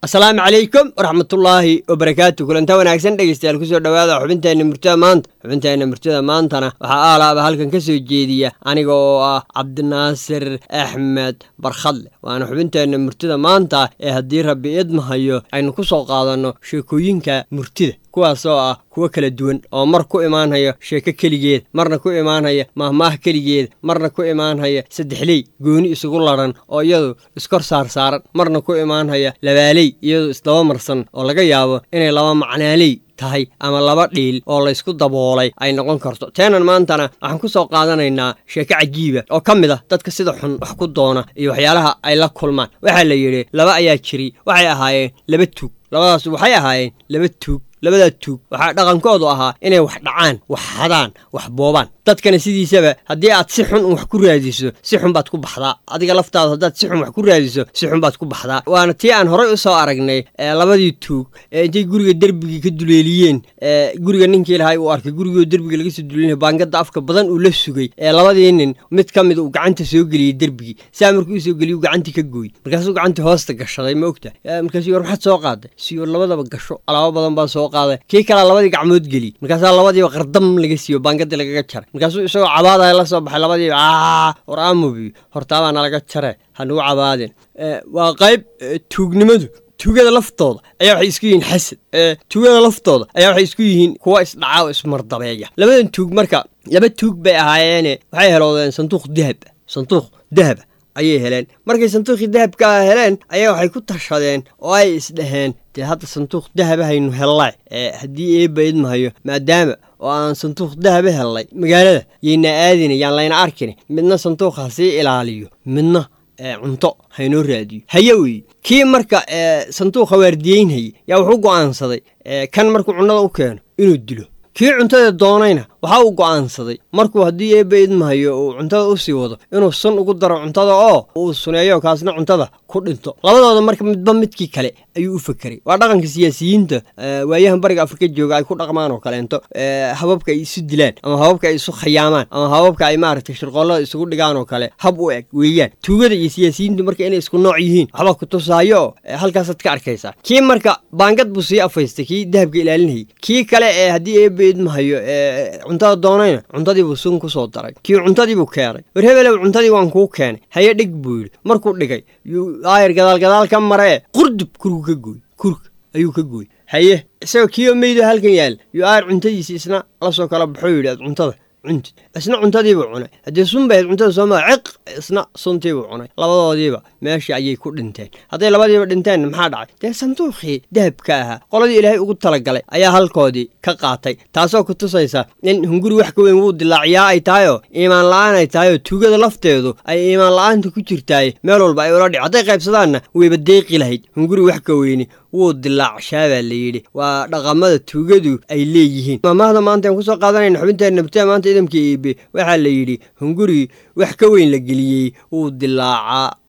asalaamu calaykum waraxmatullaahi wabarakaatu kulanta wanaagsan dhegeystayaal kusoo dhowaada xubinteenna murtida maanta xubinteenna murtida maantana waxaa aalaaba halkan ka soo jeediya aniga oo ah cabdinaasir axmed barkhadle waana xubinteenna murtida maanta ee haddii rabbi idmahayo aynu ku soo qaadanno sheekooyinka murtida kuwaasoo ah kuwo kala duwan oo mar ku imaanhaya sheeko keligeed marna ku imaanhaya mahmaah keligeed marna ku imaanhaya saddexley gooni isugu ladhan oo iyadu iskor saarsaaran marna ku imaanhaya labaaley iyadu isdaba marsan oo laga yaabo inay laba macnaaley tahay ama laba dhiil oo laysku daboolay ay noqon karto teenan maantana waxaan ku soo qaadanaynaa sheeko cajiiba oo ka mid ah dadka sida xun wax ku doona iyo waxyaalaha ay la kulmaan waxaa la yidhi laba ayaa jiri waxay ahaayeen laba tuug labadaas waxay ahaayeen laba tuug labadaa tuug waxaa dhaqankoodu ahaa inay wax dhacaan wax hadaan wax boobaan dadkana sidiisaba haddii aad si xun wax ku raadiso si xun baad ku baxdaa adiga laftaada haddaad si xun wax ku raadiso si xun baad ku baxdaa waana tii aan horay u soo aragnay labadii tuug ee intay guriga derbigii ka duleeliyeen guriga ninkii lahay uu arkay gurigoo derbiga laga soo duleelina baangada afka badan uu la sugay ee labadii nin mid ka mid uu gacanta soo geliyey derbigii saa markuu usoo geliyu gacantii ka gooy markaasuu gacantii hoosta gashaday ma ogta markaasuu war maxaad soo qaaday siyo labadaba gasho alaabo badan baa soo qaaday kii kalea labadii gacmood geliy markaasaa labadiiba qardam laga siiyo baangadii lagaga jaray markaasuu isagoo cabaadaya la soo baxay labadiiba a war aamubi hortaabaa nalaga jare hanugu cabaadin waa qayb tuugnimadu tuugada laftooda ayaa waxay isku yihiin xasad tuugada laftooda ayaa waxay isku yihiin kuwa isdhaca oo ismardabeeya labadan tuug marka laba tuug bay ahaayeene waxay heloodeen sanduuq dahab sanduuq dahaba ayay heleen markay sanduuqii dahabkaa heleen ayaa waxay ku tashadeen oo ay isdhaheen dee hadda sanduuq dahaba haynu hellay haddii eebba idmahayo maadaama oo aan sanduuq dahaba hellay magaalada yayna aadina yaan layna arkina midna sanduuq ha sii ilaaliyo midna cunto haynoo raadiyo haye weye kii marka sanduuqa waardiyeynhayay yaa wuxuu go'aansaday kan markuu cunnada u keeno inuu dilo kii cuntada doonayna waxa uu go'aansaday markuu haddii eebba idmahayo uu cuntada u sii wado inuu sun ugu daro cuntada oo uu suneeyo kaasna cuntada ku dhinto labadooda marka midba midkii kale ayuu u fakeray waa dhaqanka siyaasiyiinta waayahan bariga afrika jooga ay ku dhaqmaan oo kaleento hababka ay isu dilaan ama hababka ay isu khayaamaan ama hababka ay maaragtay shirqoollada isugu dhigaan oo kale hab u eg weeyaan tuugada iyo siyaasiyiintu marka inay isku nooc yihiin waxbaa ku tusaayo oo halkaasaad ka arkaysaa kii marka baangad buu sii afaystay kii dahabka ilaalinayay kii kale ee haddii eebba idmahayo cuntada doonayna cuntadiibuu sun ku soo daray kii cuntadiibuu keenay war hebelow cuntadii waan kuu keenay haye dhig buu yidhi markuu dhigay yuu aayar gadaal gadaal ka maree qurdub kurgu ka gooy kurg ayuu ka gooy haye isagoo kiioo meydo halkan yaal yuu aayar cuntadiisi isna la soo kala baxoo yidhi ad cuntada cunti isna cuntadiibuu cunay haddii sun bahayd cuntada sooma ciq isna suntiibuu cunay labadoodiiba meeshii ayay ku dhinteen hadday labadiiba dhinteenna maxaa dhacay dee sanduuqii dahabka ahaa qoladii ilaahay ugu talagalay ayaa halkoodii ka qaatay taasoo ku tusaysa in hunguri wax ka weyn wuu dilaaciyaa ay tahayoo iimaan la-aan ay tahayoo tuugada lafteedu ay iimaan la-aanta ku jirtaay meel walba ay ula dhic hadday qaybsadaanna wayba deeqi lahayd hunguri wax ka weyni wuu dilaacshaa baa la yidhi waa dhaqamada tuugadu ay leeyihiin maamahda maanta aan kusoo qaadanayna xubinteena nabtiya maanta idamka iibe waxaa la yidhi hunguri wax ka weyn la geliyey wuu dilaacaa